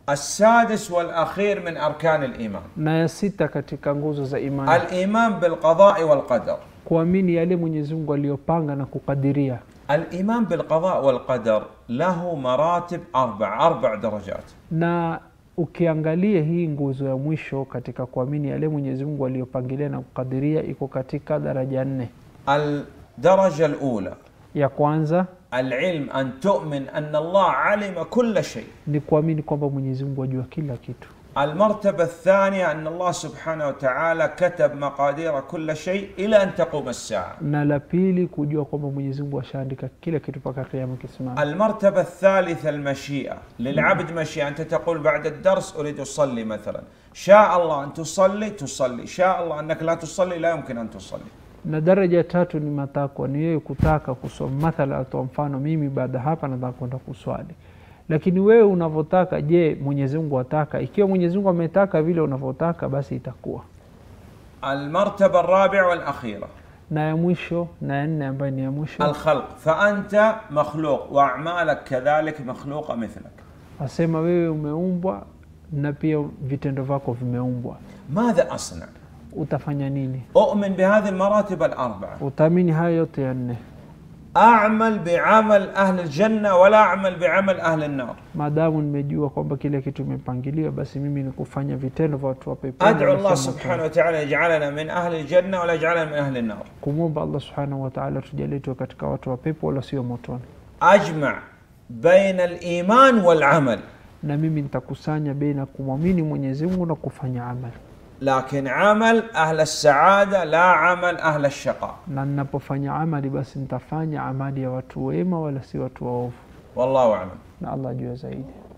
السادس والأخير من أركان الإيمان na ya sita katika nguzo za imani الإيمان بالقضاء والقدر kuamini yale mwenyezi mungu aliyopanga na kukadiria الإيمان بالقضاء والقدر له مراتب أربع أربع درجات na ukiangalia hii nguzo ya mwisho katika kuamini yale mwenyezi mungu aliyopangilia na kukadiria iko katika daraja nne الدرجة الأولى ya kwanza العلم أن تؤمن أن الله علم كل شيء ni kuamini kwamba mwenyezi mungu ajua kila kitu المرتبة الثانية أن الله سبحانه وتعالى كتب مقادير كل شيء إلى أن تقوم الساعة na la pili kujua kwamba mwenyezi mungu ashaandika kila kitu mpaka kiama kisimama المرتبة الثالثة المشيئة للعبد مشيئة أنت تقول بعد الدرس أريد أصلي مثلا شاء الله أن تصلي تصلي شاء الله أنك لا تصلي لا يمكن أن تصلي na daraja ya tatu ni matakwa ni wewe kutaka kusoma mathala atoa mfano mimi baada hapa nataka kwenda kuswali lakini wewe unavyotaka je mwenyezi mungu ataka ikiwa mwenyezi mungu ametaka vile unavyotaka basi itakuwa المرتبة الرابعة والأخيرة na ya mwisho na ya nne ambayo ni ya mwisho الخلق فأنت مخلوق وأعمالك كذلك مخلوقة مثلك asema wewe umeumbwa na pia vitendo vyako vimeumbwa ماذا أصنع؟ utafanya nini أؤمن بهذه المراتب الأربعة utaamini hayo yote ya nne أعمل بعمل أهل الجنة ولا أعمل بعمل أهل النار maadamu nimejua kwamba kile kitu imepangiliwa basi mimi ni kufanya vitendo vya watu wa peponi أدعو wala الله sio motoni. سبحانه وتعالى يجعلنا من أهل الجنة ولا يجعلنا من أهل النار kumwomba allah subhanahu wataala tujalie tuwe katika watu wa pepo wala sio motoni أجمع بين الإيمان والعمل na mimi nitakusanya beina kumwamini mwenyezi mungu na kufanya amali لكن عمل أهل السعادة لا عمل أهل الشقاء na ninapofanya amali basi nitafanya amali ya watu wema wala si watu waovu والله أعلم na allah jua zaidi